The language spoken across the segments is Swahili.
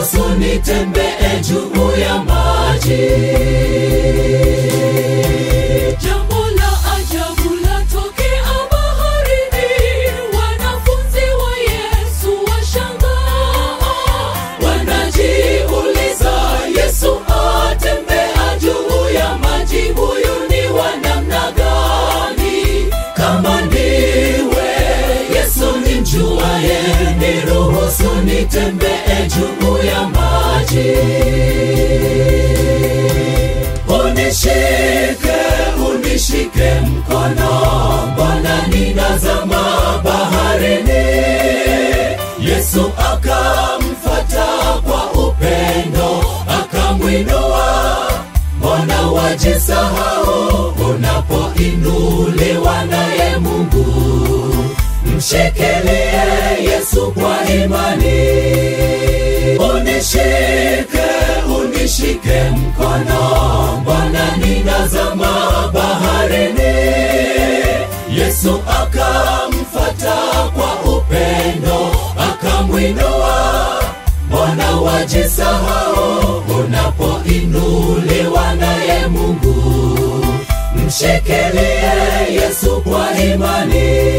niruhusu nitembee juu ya maji. Jambo la ajabu latokea baharini, wanafunzi wa Yesu washangaa, wanajiuliza, Yesu atembea juu ya maji, huyu ni wa namna gani? Kama ndiwe Yesu nimjuaye, niruhusu nitembee juu ya maji. Unishike, unishike mkono, mbona ninazama baharini? Yesu akamfata kwa upendo, akamwinua. Mbona wajisahau unapoinuliwa naye Mungu? Mshikilie Yesu kwa imani. Unishike, unishike mkono, mbona ninazama baharini? Yesu akamfata kwa upendo, akamwinua. Mbona wajisahau unapoinuliwa naye Mungu? Mshikilie Yesu kwa imani.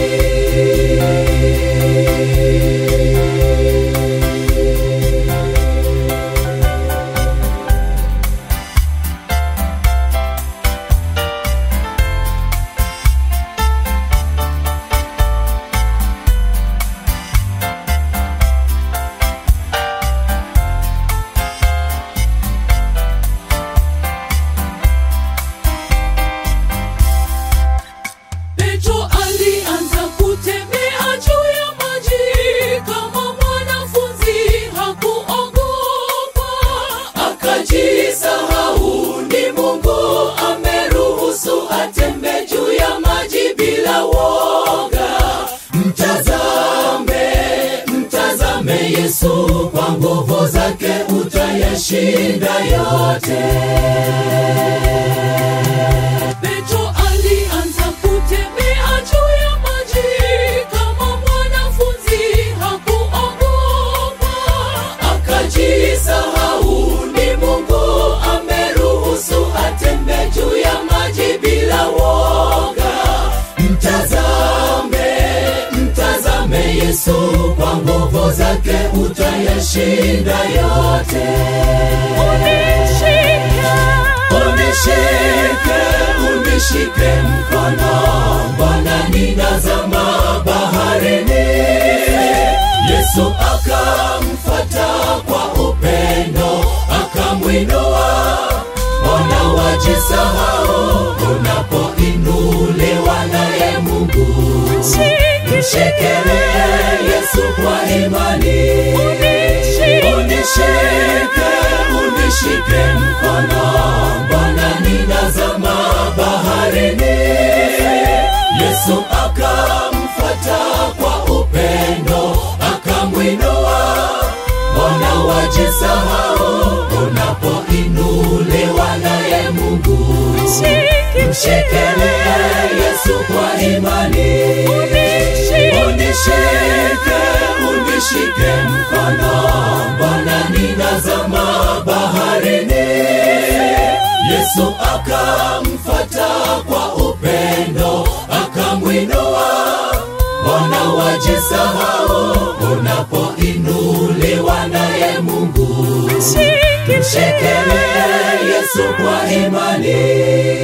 Petro alianza kutembea juu ya maji kama mwanafunzi, hakuogopa, akajisahau ni Mungu ameruhusu atembee juu ya maji bila woga. Mtazame, mtazame Yesu, kwa nguvu zake utayashinda yote. Petro alianza kutembea juu ya maji kama mwanafunzi, hakuogopa, akajisahau ni Mungu ameruhusu atembee juu ya maji bila woga. Mtazame, mtazame Yesu, kwa nguvu zake utayashinda yote. Unishike, unishike mkono, mbona ninazama baharini? Yesu akamfata kwa upendo, akamwinua. Mbona wajisahau unapoinuliwa naye Mungu? Mshikilie Yesu kwa imani. Unishike, unishike mkono, mbona ninazama baharini? Yesu akamfata kwa upendo, akamwinua. Mbona wajisahau unapoinuliwa naye Mungu? Mshikilie Yesu kwa imani. Unishike, unishike mkono, mbona ninazama baharini? Yesu akamfata kwa upendo, akamwinua. Mbona wajisahau unapoinuliwa naye Mungu? Mshikilie Yesu kwa imani.